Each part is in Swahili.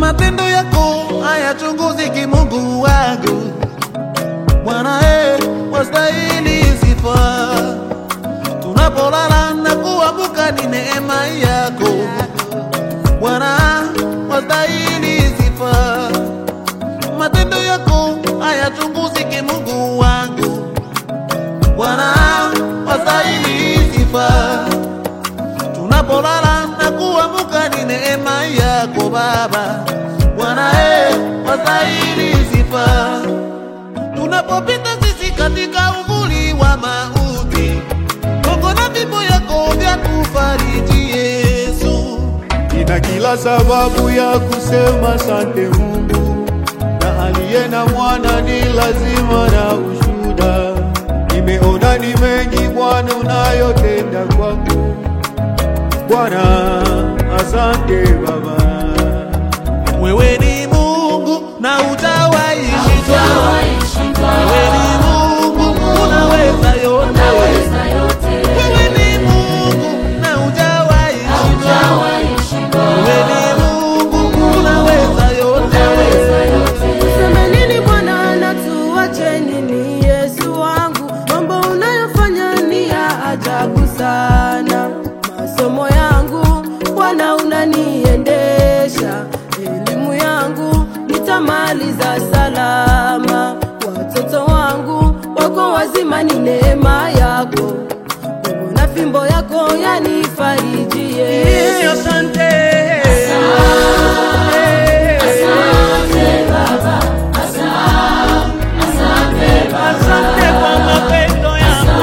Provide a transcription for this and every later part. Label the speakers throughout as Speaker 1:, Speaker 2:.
Speaker 1: matendo yako hayachunguziki, Mungu wangu. Bwana eh, wastahili sifa. Tunapolala na kuamka ni neema yako Bwana, wastahili sifa. Matendo yako hayachunguziki, Mungu wangu. Bwana, wastahili sifa. Tunapolala na kuamka ni neema yako Baba. Bwana, eh, wastahili sifa tunapopita sisi katika uvuli wa mauti, Mungu na fimbo yako vya kufariji Yesu.
Speaker 2: Nina kila sababu ya kusema asante Mungu, na aliye na mwana ni lazima na ushuhuda. Nimeona ni mengi Bwana unayotenda kwangu, Bwana asante Baba.
Speaker 1: Wewe ni Mungu na hujawahi shindwa. Wewe ni Mungu unaweza yote. Wewe ni Mungu na hujawahi shindwa. Wewe ni Mungu unaweza yote.
Speaker 3: Tuseme nini Bwana na tuache nini? Yesu wangu, mambo unayofanya ni ya ajabu sana. Masomo yangu Bwana unaniendesha, elimu yangu nitamaliza salama. Watoto wangu wako wazima, ni neema yako. Mungu na fimbo yako yanifarijie.
Speaker 1: Asante. Asante kwa mapendo yako.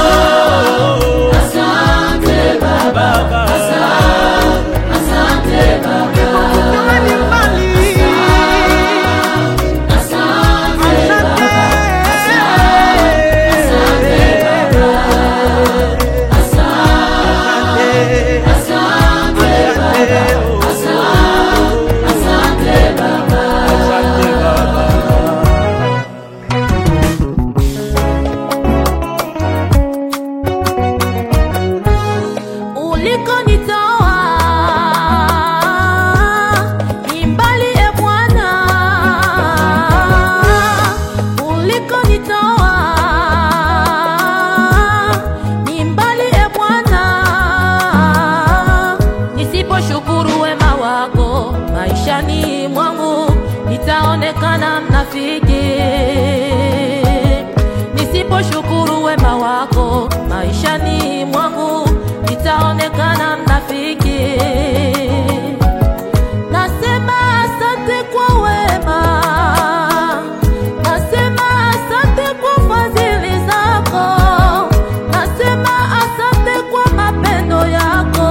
Speaker 1: Baba. Kama ni mbali. Asante. Asante. Asante Baba.
Speaker 3: ulikonitoa ni mbali e Bwana, ulikonitoa ni mbali e Bwana. Nisiposhukuru wema wako maishani mwangu, nitaonekana mnafiki nisiposhukuru wema wako maishani mwangu nitaonekana mnafiki. Nasema asante kwa wema, nasema asante kwa fadhili zako, nasema asante kwa mapendo yako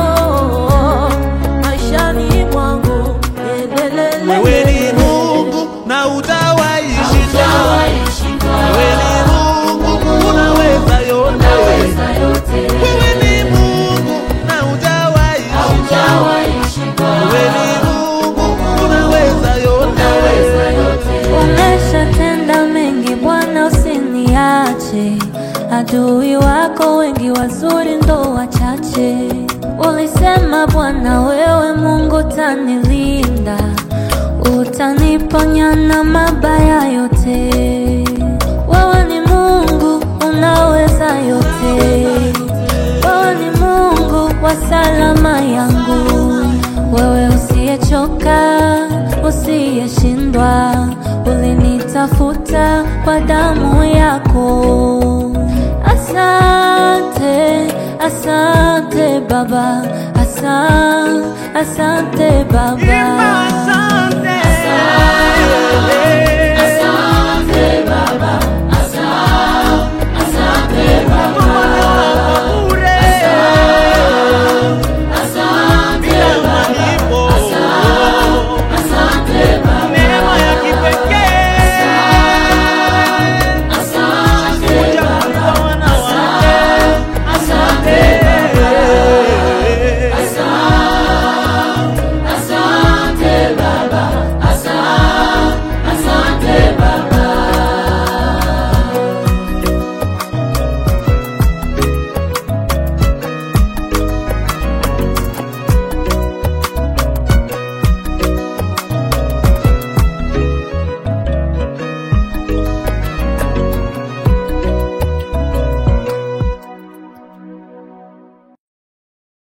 Speaker 3: maishani mwangu. Lelelele.
Speaker 1: Wewe ni Mungu na hujawahi shindwa. Wewe ni Mungu unaweza yote. Wewe ni Mungu na hujawahi shindwa. Wewe ni Mungu unaweza yote.
Speaker 4: Umeshatenda mengi Bwana, usiniache. Adui wako wengi wazuri ndo wachache. Ulisema Bwana, wewe Mungu utanilinda, utaniponya na mabaya yote. Wewe ni Mungu unaweza yote. Wewe ni Mungu wa salama yangu, wewe usiyechoka, usiyeshindwa, ulinitafuta kwa damu yako. Asante, asante Baba, asante, asante Baba.
Speaker 1: Asante.